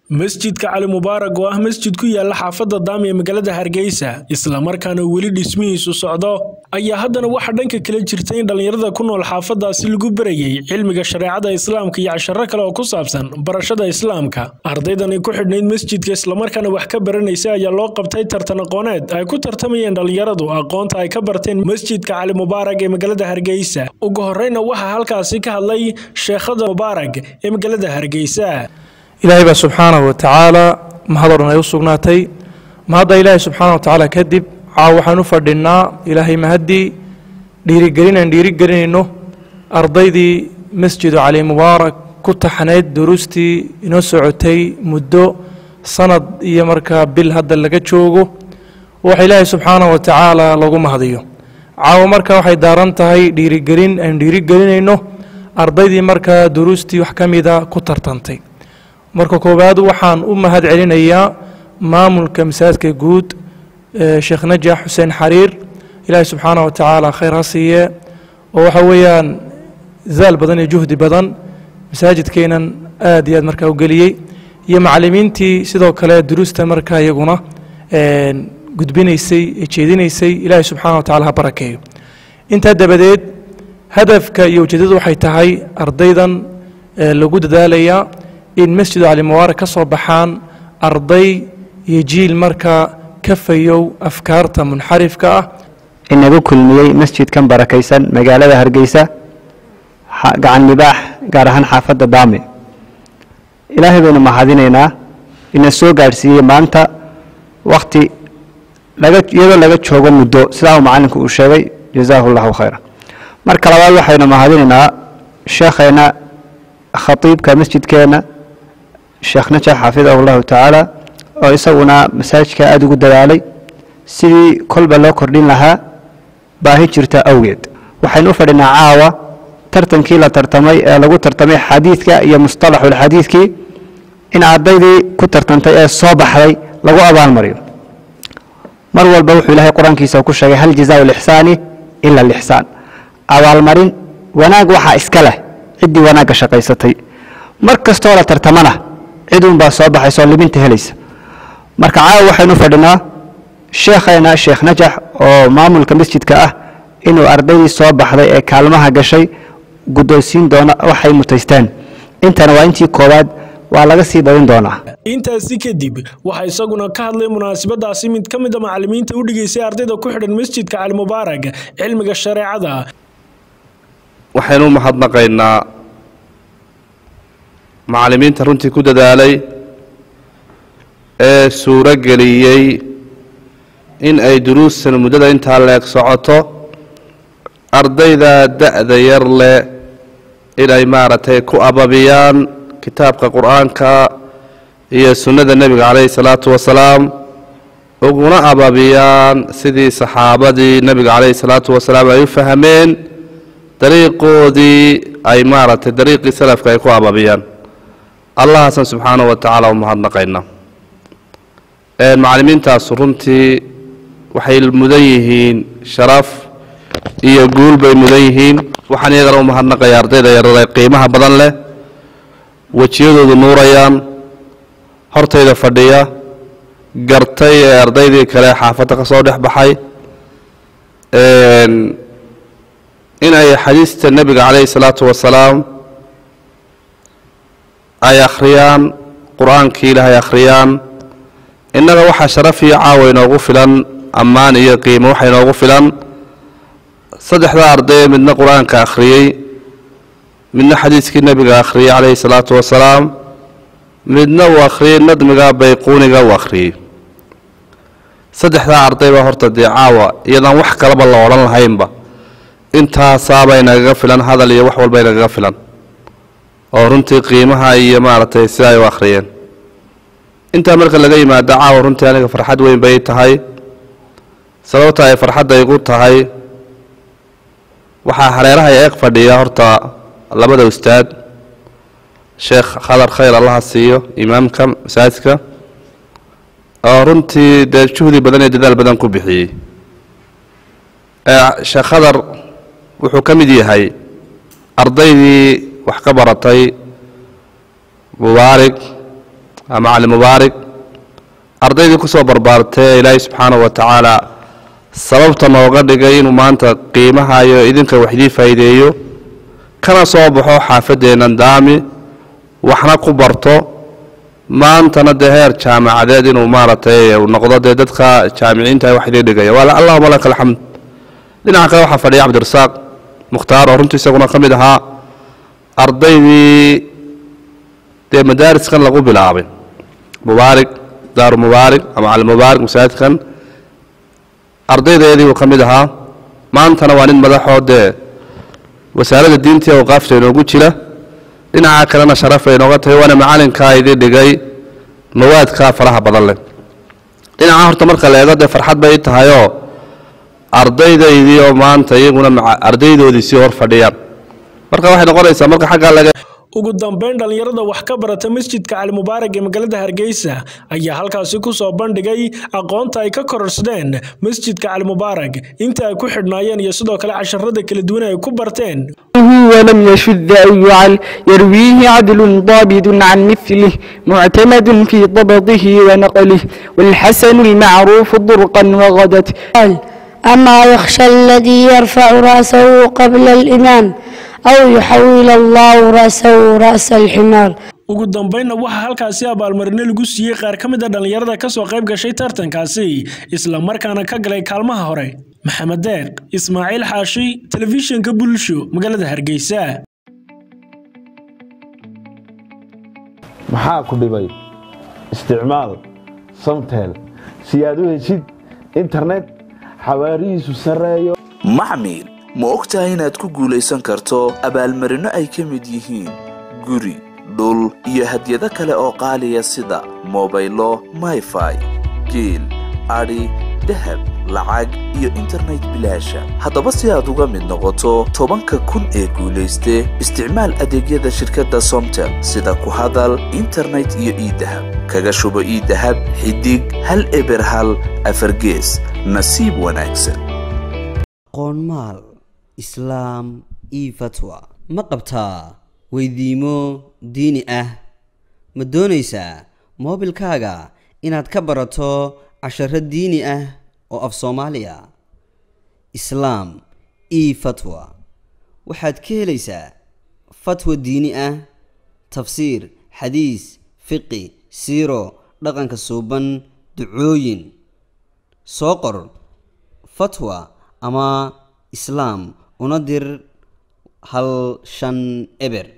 masjidka cali mubaarag oo ah masjid ku yaala xaafadda daami ee magaalada hargeysa islamarkaana weli dhismihiisu socdo ayaa haddana waxaa dhanka kale jirta in dhallinyarada ku nool xaafaddaasi lagu berayay cilmiga shareecada islaamka iyo casharo kale oo ku saabsan barashada islaamka ardaydani ku xidhnayd masjidka islamarkaana wax ka baranaysa ayaa loo qabtay tartan aqooneed ay ku tartamayeen dhallinyaradu aqoonta ay ka barteen masjidka cali mubaarag ee magaalada hargeysa ugu horreyna waxaa halkaasi ka hadlay sheekhada mubaarag ee magaalada hargeysa ilaahay baa subxaanahu wa tacaala mahad o dhan ay u sugnaatay mahadda ilaahay subxaana wa tacaala kadib caaw waxaan u fadhinnaa ilaahay mahaddii dhiirigelinaan dhiirigelinayno ardaydii masjidu cali mubaarak ku taxnayd duruustii inoo socotay muddo sanad iyo markaa bil hadda laga joogo waxa ilaahay subxaanahu wa tacaala lagu mahadiyo caawo marka waxay daaran tahay dhiirigelin aan dhiirigelinayno ardaydii markaa duruustii wax ka mida ku tartantay marka koowaad waxaan u mahad celinayaa maamulka masaajidka guud sheekh najax xuseen xariir ilaahay subxaana wa tacaala khayr ha siiye oo waxa weeyaan zaal badan iyo juhdi badan masaajidkeenan aad iyo aad markaa u geliyey iyo macallimiintii sidoo kale duruusta markaa iyaguna gudbinaysay ee jeedinaysay ilaahay subxaana wa tacala ha barakeeyo intaa dabadeed hadafka iyo ujeeddadu waxay tahay ardaydan lagu dadaalayaa in masjidu cali mubaarak ka soo baxaan arday iyo jiil markaa ka fayow afkaarta munxarifka ah inagu kulmiyey masjidkan barakaysan magaalada hargeysa gacan mibaax gaar ahaan xaafadda daame ilaahay baynu mahadinaynaa ina soo gaadhsiiyey maanta wakhti iyadoo laga joogo muddo sidaa uu macallinku uu sheegay jazaahu llahu khayra marka labaad waxaynu mahadinaynaa sheekheenna khatiibka masjidkeenna sheekh najax xafidahu llahu tacaala oo isaguna masaajidka aada ugu dadaalay sidii kolba loo kordhin lahaa baahi jirta awgeed waxaynu u fadhinaa caawa tartankii la tartamay ee lagu tartamay xadiidka iyo mustalaxulxadiidkii in ardaydii ku tartantay ee soo baxday lagu abaalmariyo mar walba wuxuu ilaahay qur-aankiisa ku sheegay hal jazaau lixsaani ila lixsaan abaalmarin wanaag waxaa iska leh ciddii wanaagga shaqaysatay mar kastoo la tartamana ciduunbaa soo baxaysa oo libinta helaysa marka caawa waxaynu fadhinaa sheekheena sheekh najax oo maamulka masjidka ah inuu ardaydii soo baxday ee kaalmaha gashay guddoonsiin doona waxay mutaysteen intana waa intii koowaad waa laga sii badin doonaa intaasi kadib waxaa isaguna ka hadlay munaasabadaasi mid ka mida macallimiinta u dhigaysay ardayda ku xidhan masjidka cali mubaarag cilmiga shareecada waxaynu u mahadnaqaynaa macallimiinta runtii ku dadaalay ee suuro geliyey in ay duruustan muddada intaa leeg socoto ardayda da-da yar leh inay maaragtay ku ababiyaan kitaabka qur-aanka iyo sunnada nebiga calayhi salaatu wasalaam uguna ababiyaan sidii saxaabadii nebiga calayhi salaatu wasalaam ay u fahmeen dariiqoodii ay maaragtay dariiqii salafka ay ku ababiyaan allahaasan subxaanahu wa tacaala u mahadnaqayna macallimiintaasu runtii waxay mudan yihiin sharaf iyo guul bay mudan yihiin waxaan iyagana u mahadnaqaya ardayda yarada qiimaha badan leh wejiyadoodu nuurayaan hortayda fadhiya gartay ee ardaydii kale xaafadda ka soo dhex baxay inay xadiista nebiga calayhi salaatu wasalaam ay akhriyaan qur-aankii ilaahay akhriyaan innaga waxaa sharaf iyo caawa inoogu filan ammaan iyo qiimo waxa inoogu filan saddexdaa arday ee midna qur-aanka akhriyey midna xadiiskii nebiga akhriyey calayhi salaatu wasalaam midna uu akhriyey nadmiga bayquuniga uu akhriyey saddexdaa arday baa horta dee caawa iyadaan wax kalaba la odhan lahaynba intaasaaba inagaga filan hadal iyo wax walba inagaga filan oo runtii qiimaha iyo maaragtay sida ay u akhriyeen intaa marka laga yimaado caawa runtii aniga farxad weyn bay tahay sababta ay farxadda igu tahay waxaa hareeraha eeg fadhiya horta labada ustaad sheekh khadar khayr allaha siiyo imaamka masaajidka oo runtii dee juhdi badan iyo dadaal badan ku bixiyey sheekh khadar wuxuu ka mid yahay ardaydii wax ka baratay mubaarig macalin mubaarig ardaydii ku soo barbaartee ilaahay subxaanahu wa tacaala sababta nooga dhigay inuu maanta qiimahayo idinka wax idii faa'iideeyo kana soo baxo xaafaddeennan daami waxna ku barto maantana dee heer jaamacadeed inuu maaragtay uu noqdo dee dadka jaamiciinta wax idii dhigaya waa allahuma laka alxamd dhinaca kale waxaa fadhiya cabdirasaaq mukhtaar oo runtii isaguna ka mid ahaa ardaydii dee madaariskan lagu bilaabay mubaarig daaru mubaarig ama cali mubaarig masaajidkan ardaydeedii uu ka mid ahaa maantana waa nin madaxoo dee wasaaradda diinta iyo awqaafta inoogu jira dhinaca kalena sharafay inooga tahay waana macalinkaa idii dhigay mawaadkaa faraha badan leh dhinaca horta marka la eego dee farxad bay tahayoo ardaydaydii oo maanta iyaguna ardaydoodii sii hor fadhiyaan marka waxay noqonaysaa marka xaggaa laga ugu dambeyn dhallinyarada wax ka barata masjidka cali mubaarak ee magaalada hargeysa ayaa halkaasi ku soo bandhigay aqoonta ay ka kororsadeen masjidka cali mubaarak inta ay ku xidhnaayeen iyo sidoo kale casharada kala duwan ay ku barteen ولم يشذ أو يعل يرويه عدل ضابط عن مثله معتمد في ضبطه ونقله والحسن المعروف ضرقا وغدت قال أما يخشى الذي يرفع رأسه قبل الإمام أو يحول الله رأسه رأس الحمار ugu dambeynna waxaa halkaasi abaalmarino lagu siiyey qaar ka mid a dhallinyarada kasoo qayb gashay tartankaasi isla markaana ka galay kaalmaha hore maxamed deeq ismaaciil xaashi telefishinka bulsho magaalada hargeysa maxaa ku dhibay isticmaal samtel si aad u heshid internet xawaarihiisu sarreeyo maxmil ma ogtahay inaad ku guulaysan karto abaalmarinno ay ka mid yihiin guri dhul iyo hadyado kale oo qaaliya sida mobaylo mayfai geel adhi dahab lacag iyo internet bilaasha haddaba si aad uga mid noqoto tobanka kun ee guulayste isticmaal adeegyada shirkadda somtel sida ku hadal internet iyo iidahab kaga shubo iidahab xidig hal eber hal afargees nasiib wanaagsan qoonmaal islaam io fatwa ma qabtaa weydiimo diini ah ma doonaysaa moobilkaaga inaad ka barato casharo diini ah oo af soomaaliya islaam io fatwa waxaad ka helaysaa fatwa diini ah tafsiir xadiis fiqi siiro dhaqanka suuban ducooyin soo qor fatwa ama islaam una dir hal shan eber